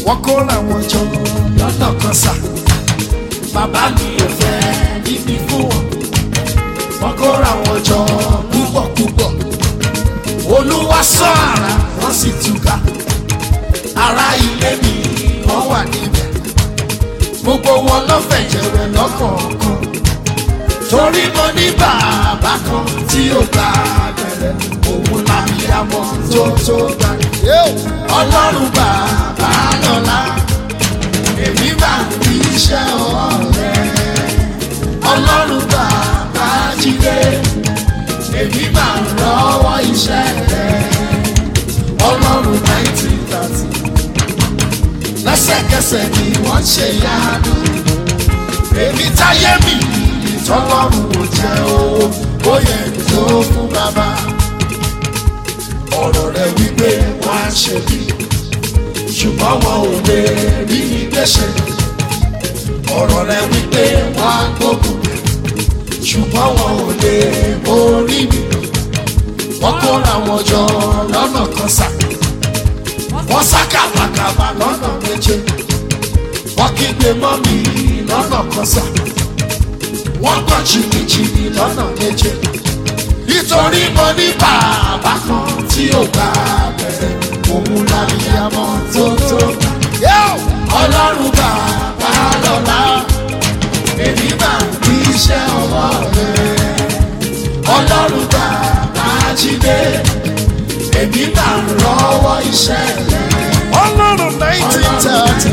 wọ́n kóra wọn jọ lọ́nà kan sà bàbá mi ò fẹ́ níbi fún wọn wọ́n kóra wọn jọ púpọ̀ púpọ̀ olúwa sọ ara wọ́n sì túká ará ilé mi wọ́n wà níbẹ̀ gbogbo wọn lọ́fẹ̀ẹ́ jẹ̀rẹ̀ lọ́kọ̀ọ̀kan torí mo ní bàbá kan tí ó gba bẹ̀rẹ̀ òun làbíyamọ tó tó gbà ọlọ́run bàbá lọ́la èmi máa ń fi iṣẹ́ ọ̀rẹ́ ọlọ́run bàbá jíde èmi máa ń lọ́wọ́ iṣẹ́ rẹ̀ ọlọ́run nineteen thirty lẹ́sẹ̀kẹsẹ̀ ni wọ́n ṣe yánu èmi táyé mi ìtọ́lọ́run ò jẹ́ owó ó yẹ tó fún bàbá ọ̀rọ̀ rẹ̀ wípé wọ́n á ṣe bí ṣùgbọ́n wọn ò lè rí gbèsè ọ̀rọ̀ rẹ̀ wípé wọ́n á gbógun ṣùgbọ́n wọn ò lè borí mi wọ́n kóra wọn jọ lọ́nà kan sá wọ́n sá kàbàkàbà lọ́nà méje wọ́n kígbe mọ́ mi lọ́nà kan sá wọ́n gbọ́ jìnnìjìnnì lọ́nà méje nítorí mo ní bàbá kan tí ò gbà bẹ̀rẹ̀ òun lábíyamọ tó tó ọlọ́run bàbá lọ́la èmi máa ń fi iṣẹ́ ọwọ́ rẹ̀ ọlọ́run bàbá jíde èmi máa ń rọwọ́ iṣẹ́ rẹ̀ ọlọ́run nineteen thirty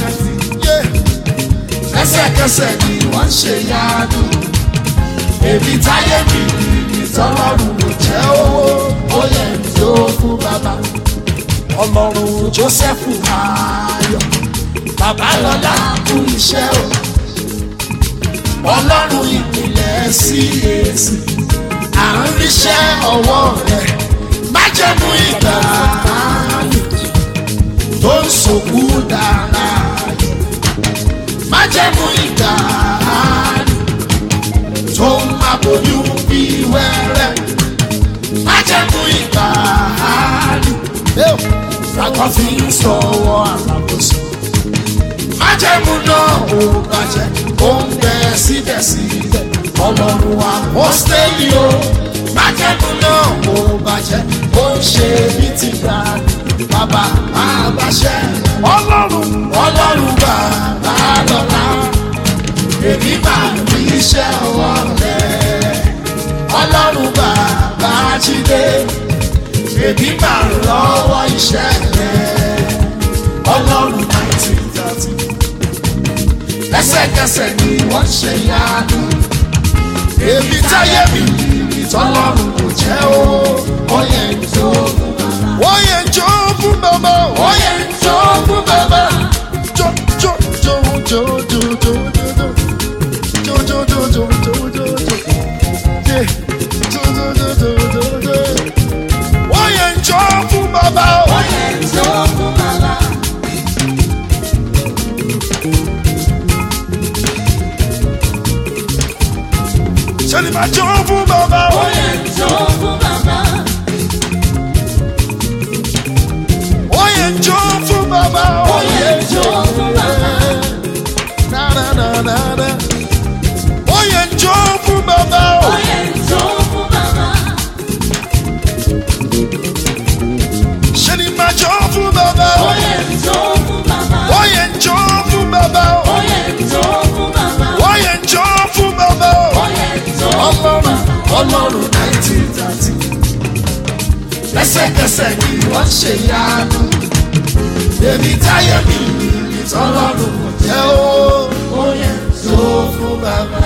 lẹ́sẹ̀kẹsẹ̀ ni wọ́n ṣe yánu èmi táyé mi ìtọ́lọ́run kò jẹ́ owó ó yẹ tó fún bàbá ọlọ́run jósẹ́fù ayọ̀ bàbá lọ́la kú iṣẹ́ o ọlọ́run ìpìlẹ̀ sí èsì à ń ríṣẹ́ ọwọ́ rẹ̀ májẹ̀mú ìgbà tó ń sòkú dára májẹ̀mú ìgbà tó ń aboyún bí wẹ́rẹ́ májẹ̀mú ìgbà Fàkọ́ fi ń sọ̀wọ́ àlàbòsùn. Májẹ̀mú náà ò bàjẹ́, ó ń bẹ síbẹ̀síbẹ̀. Ọlọ́run wa hóstẹ́lì o. Májẹ̀mú náà ò bàjẹ́, ó ń ṣe bí ti gbà. Bàbá máa báṣẹ́. ọlọ́run Ọlọ́run bàbá lọ́la. Èmi máa ń rí iṣẹ́ ọwọ́ rẹ̀. Ọlọ́run bàbá jíde èmi máa ń lọ́wọ́ iṣẹ́ rẹ̀ ọlọ́run nineteen thirty lẹ́sẹ̀kẹsẹ̀ ni wọ́n ṣe yánu èmi táyé mi ìtọ́lọ́run kò jẹ́ o ó yẹ tó fún bàbá wọ́n yẹn jó fún bàbá ó yẹ tó fún bàbá jó jó jó jó jó jó jó jó jó jó jó jó jó jó Yeah. jó jó jó jó jó jó wọ́n yẹn jó fún bàbá ó yẹ tó fún bàbá. sẹ́ni máa jó fún bàbá ó yẹ tó fún bàbá. wọ́n yẹn jó fún bàbá ó yẹ tó fún bàbá. na na na na na wọ́n yẹn jó fún bàbá ó yẹ tó fún bàbá. sẹ́ni máa jó fún bàbá ó yẹ tó fún bàbá. wọ́n yẹn jó fún bàbá ó yẹ tó fún bàbá. wọ́n yẹn jó fún bàbá ó yẹ tó fún ọlọ́run bàbá. ọlọ́run nineteen thirty lẹ́sẹ̀kẹsẹ̀ ni wọ́n ṣe yánu èmi táyé mi ìtọ́lọ́run kò jẹ́ o ó yẹ tó fún bàbá.